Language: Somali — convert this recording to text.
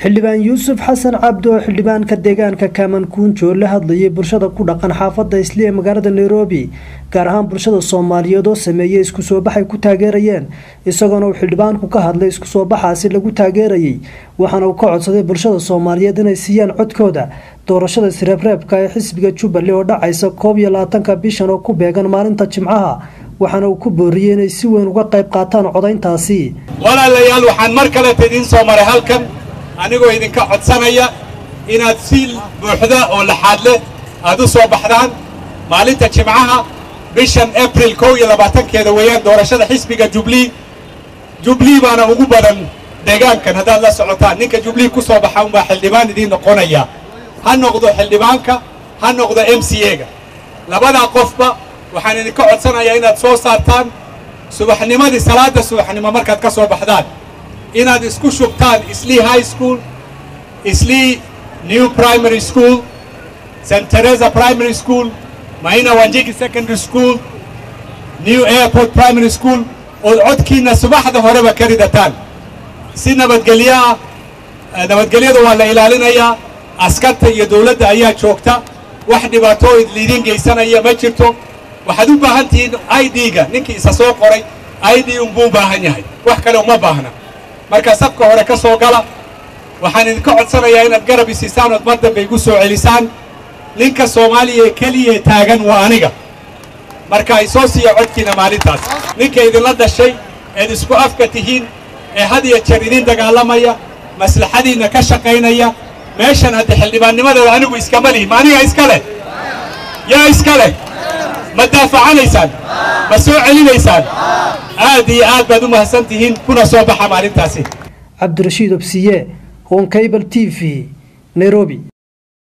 xildhibaan yuusuf xasan cabdi oo xildhibaanka deegaanka kamankuunjo la hadlayay bulshada ku dhaqan xaafadda isli ee magaalada nairobi gaar ahaan bulshada soomaaliyeed oo sameeyey isku soo baxay ku taageerayeen isagoona uu xildhibaanku ka hadlay isku soo baxaasi lagu taageerayay waxaana uu ka codsaday bulshada soomaaliyeed inay siiyaan codkooda doorashada sireebreebka ee xisbiga jubbaland oo dhacaysa koob iyo labaatanka bishan oo ku beegan maalinta jimcaha waxaana uu ku booriyey inay si weyn uga qayb qaataan codayntaasi walaalayaal waxaan mar kaleta idiin soo maray halkan anigoo idinka codsanaya inaad si buuxda oo laxaad leh aad u soo baxdaan maalinta jimcaha bishan abril kow iyo labaatankeeda weeyaan doorashada xisbiga jublii jublii baana ugu badan deegaankan haddaad la socotaan ninka jublii ku soo baxa unbaa xildhibaan idiin noqonaya ha noqdo xildhibaanka ha noqdo m c a-ga labadaa qofba waxaan idinka codsanayaa inaad soo saartaan subaxnimadii salaadda subaxnimo markaad ka soo baxdaan inaad isku shubtaan islii high school islii new primary school st teresa primary school maina wanjigi secondary school new airport primary school ood codkiinna subaxda horeba ka ridataan si nabadgelyo ah nabadgelyada waa la ilaalinayaa askarta iyo dawladda ayaa joogta wax dhibaato lidiin geysanaya ma jirto waxaad u baahan tihiin i d-ga ninkii isa soo qoray i d unbuu u baahan yahay wax kale uma baahna marka safka hore ka soo gala waxaan idinka codsanayaa inaad garab isiisaan ood mar dambe igu soo celisaan ninka soomaaliya ee keliya taagan waa aniga marka ay soo siiya codkiina maalintaas ninka idinla dhashay eed isku afka tihiin ee had iyo jeer idiin dagaalamaya maslaxadiinna ka shaqaynaya meeshan hadda xildhibaannimadeeda anigu iskama lihi ma aniga iska leh yaa iska leh ma daafacanaysaan ma soo celinaysaan aad iyo aad baad u mahadsan tihiin kuna soo baxa maalintaasi cabdirashiid obsiye honkabal t v nairobi